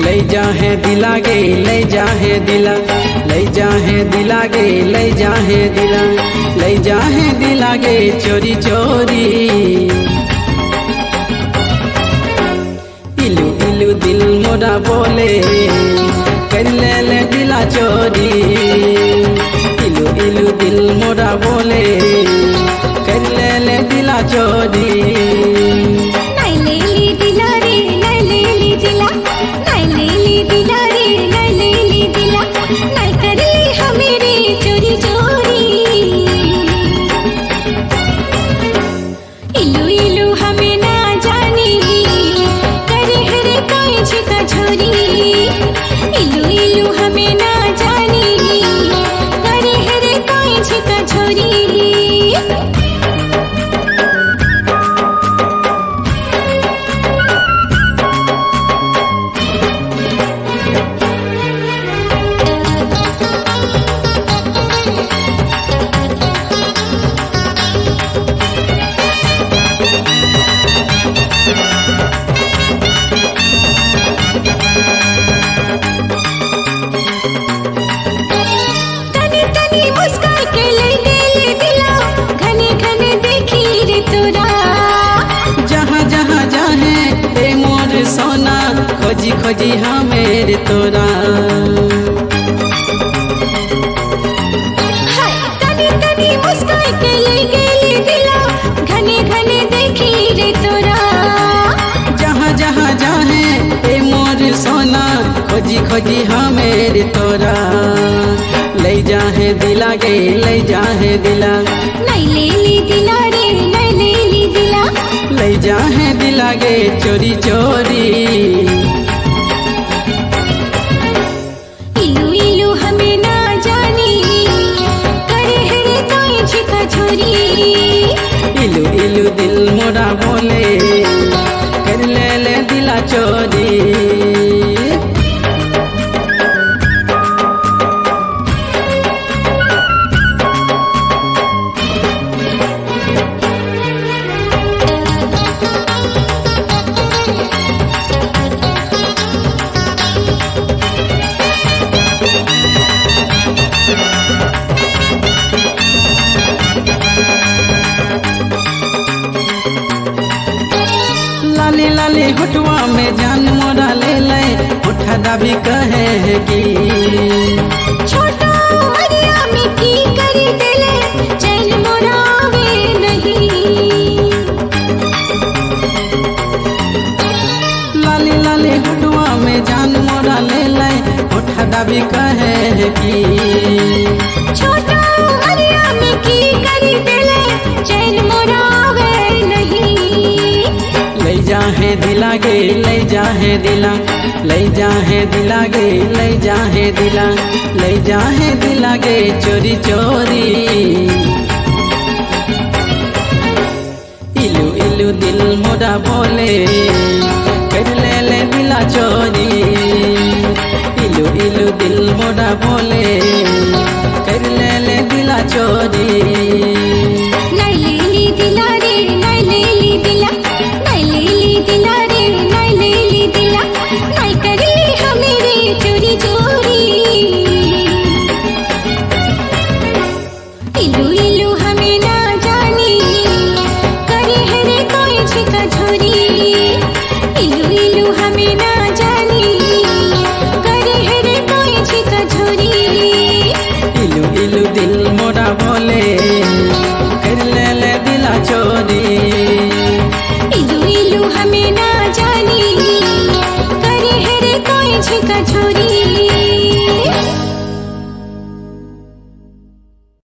लई जा है दिला गे लई जा है दिला लई जा है दिला गे लई जा है दिला लई जा है दिला गे चोरी चोरी इलू इलू दिल मोरा बोले कर ले ले दिला चोरी इलू इलू दिल मोरा बोले कर ले ले दिला चोरी নাই লেলি দিলা রে নাই লেলি দিলা নাই লেলি দিলা রে নাই লেলি দিলা নাই করলি हमेरे चोरी चोरी इलू इलू हमें ना जानी करे हरे कोई छिका छोरी इलू इलू हमें ना जानी करे हरे कोई छिका छोरी तनी तनी मुस्कान के ले ले दिला घने घने देखी रे तोरा जहाँ जहाँ जाहे ए मोर सोना खोजी खोजी हाँ मेरे तोरा हाय तनी तनी मुस्कान के ले ले दिला घने घने देखी रे तोरा जहाँ जहाँ जाहे ए मोर सोना खोजी खोजी हाँ मेरे तोरा ले जाहे दिला गे ले जाहे दिला नहीं ले ली दिला रे नहीं ले ली दिला ले जाहे दिला गे चोरी चोरी इलू इलू हमें ना जानी करे हरे कोई छिका छोरी इलू इलू दिल मोरा बोले कर ले ले दिला चोरी लाली लाली हटुआ में जान मोरा ले ले उठा दाबी कहे है कि छोटा मरिया में की करी दिले चैन मोरावे नहीं लाली लाली हटुआ में जान मोरा ले ले उठा दाबी कहे है कि छोटा मरिया में की करी दिले चैन मोरावे नहीं ले जा है दिला गे ले जा है दिला ले जा है दिला गे ले जा है दिला ले जा है दिला गे चोरी चोरी इलू इलू दिल मोरा बोले कर ले ले दिला चोरी इलू इलू दिल मोरा बोले कर ले ले दिला चोरी